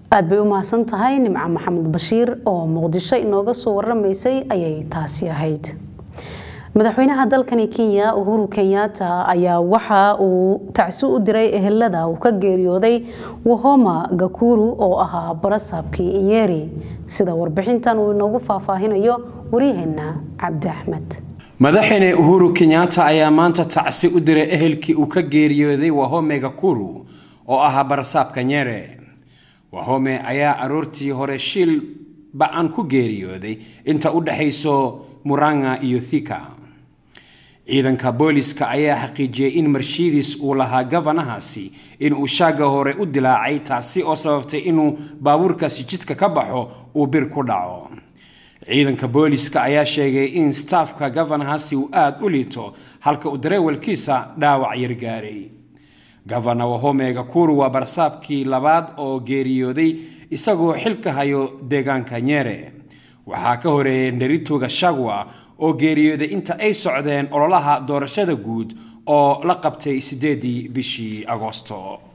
aad bay u mahadsan tahay nimco maxamed bashiir oo muqdisho inooga soo waramaysay ayay taasi ahayd madaxweynaha dalkani kenya uhuru kenyatta ayaa waxa uu tacsi u diray ehelada uu ka geeriyooday wahoma gakuru oo ahaa barasaabkii inyeri sida warbixintan uu inoogu faahfaahinayo waryaheena cabdi axmed madaxweyne uhuru kenyatta ayaa maanta tacsi u diray ehelkii uu ka geeriyooday wahome gakuru oo ahaa barasaabka nyere wahome ayaa aroortii hore shil ba-an ku geeriyooday inta u dhexayso muranga iyo thika ciidanka booliska ayaa xaqiijiyey in marshiidis uu lahaa gafanahaasi inuu shaaga hore u dilaacay taasi oo sababtay inuu baabuurkaasi jidka ka baxo uu bir ku dhaco ciidanka booliska ayaa sheegay in staafka gafanahaasi uu aada u liito halka uu dareewalkiisa dhaawac yar gaaray gafana wahome gakuru waa barsaabkii labaad oo geeriyooday isagoo xilka hayo deegaanka nyere waxaa ka horeeyay nderito gashagwa oo geeriyooday inta ay socdeen ololaha doorashada guud oo la qabtay sideedii bishii agoosto